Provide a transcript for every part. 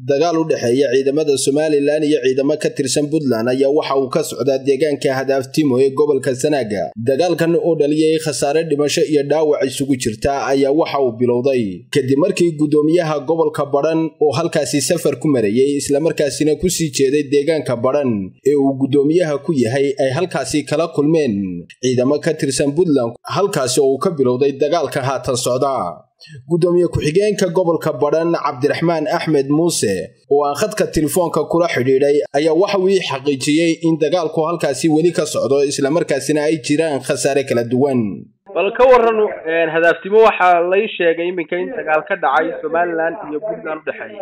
dagaal u dhexeeya ciidamada somalilan iyo ciidamo ka tirsan puntland ayaa waxa uu ka socdaa deegaanka hadaaftimo ee gobolka sanaaga dagaalkan oo dhaliyay khasaare dhimasho iyo dhaawac isugu jirta ayaa waxa uu bilowday kadib markii guddoomiyaha gobolka badhan oo halkaasi safar ku marayey islamarkaasina kusii jeeday deegaanka badhan ee uu guddoomiyaha ku yahay ay halkaasi kala kulmeen ciidamo ka tirsan puntland halkaasi oo uu ka bilowday dagaalka haatan socda guddoomiye ku-xigeenka gobolka badhan cabdiraxmaan axmed muuse oo aan khadka telefoonka kula xidhiidhay ayaa waxa uu ii xaqiijiyey in dagaalku halkaasi weli ka socdo islamarkaasina ay jiraan khasaare kala duwan bal ka waran hadaaftimo waxaa lay sheegay iminka in dagaal ka dhacay somalilan iyo puntland udhexeeya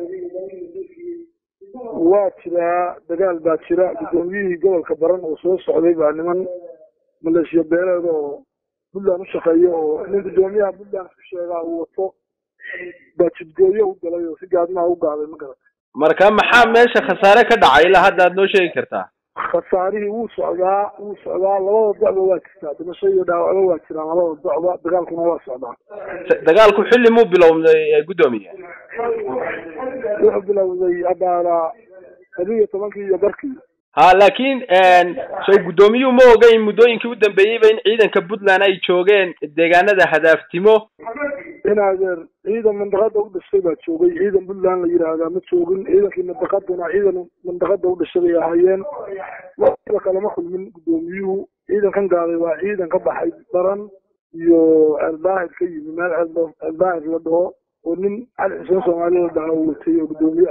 waa jiraa dagaal baa jira guddoomiyihii gobolka baran oo soo socday baa niman maleeshiya beeleed oo puntland u shaqeeya oo nin guddoomiyaha puntland ku sheegaa uu wato baa jidgooyo u galay oo si gaadmaha u gaaday ma garata marka maxaa meesha khasaare ka dhacay ilaa hadda aad noo sheegi kartaa khasaarihii wuu socdaa wuu socdaa labada docba waa jirtaa dhimasho iyo dhaawacba waa jiraan labada docba dagaalkuna waa socdaa dagaalku xilli muu bilowday guddoomiye wuxuu bilowday abaara laba iyo tobankii iyo barkii ha laakiin so guddoomiyuhu ma oga in muddooyinkii u dambeeyeyba in ciidanka puntland ay joogeen deegaanada hadaaftimo in adeer ciidan mandaqada u dhashay baa joogay ciidan puntland la yidhaahdaa ma joogin ciidankii mandaqadana ciidan mandaqada u dhashay bay ahaayeen wada kalama kulmin guddoomiyuhu ciidankan gaaday waa ciidan ka baxay baran iyo ceeldaahir ka yimi meel ceeldaahir la dhaho oo nin cali xuseen soomaali la dhaha uu watay oo guddoomiye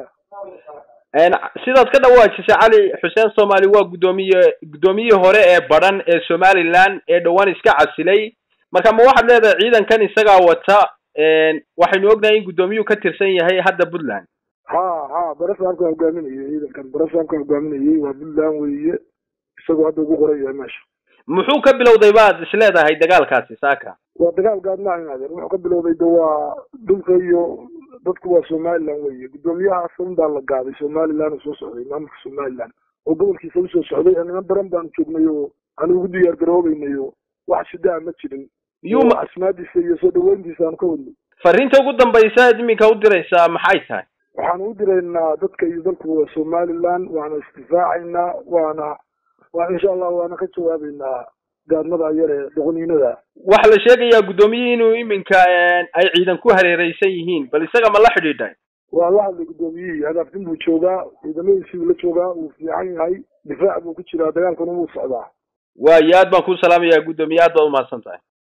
ah sidaad ka dhawaajisay cali xuseen soomaali waa guddoomiye guddoomiyihii hore ee badhan ee somalilan ee dhowaan iska casilay marka ma waxaad leedahay ciidankan isagaa wata waxaynu ognahay in guddoomiyuhu ka tirsan yahay hadda puntland ha ha barasaamka hogaaminayay ciidankan barasaamka hogaaminayay waa puntland weeye isagoo hadda ugu qoran yahay meesha muxuu ka bilowday baad is leedahay dagaalkaasi saaka waa dagaal gaadmaa inaadeen wuxuu ka bilowday de waa dhulka iyo dadku waa somaliland weeye guddoomiyaha asan baa la gaaday somaliland oo soo socday maamulka somaliland oo gobolkiisa usoo socday niman baran baanu joognay oo aanu ugu diyaar garoobeynay oo wax shidaa ma jirin yuma asmaadiisa iyo soo dhaweyntiisa aanu ka wadnay fariinta ugu dambaysa aad iminka u diraysaa maxay tahay waxaanu u diraynaa dadka iyo dalku waa somaliland waana isdifaacaynaa waana waa insha allah waana ka jawaabeynaa gaadmada yar ee doqoniinada waxaa la sheegayaa guddoomiyihii inuu iminka ay ciidan ku hareereysan yihiin bal isaga ma la xidhiidhay waa la hadlay guddoomiyihii hadaaftin buu joogaa ciidamadiisii buu la joogaa wuu fiican yahay difaac buu ku jiraa dagaalkuna wuu socdaa waayo aad baan kuu salaamayaa guddoomiye aad baad umahadsan tahay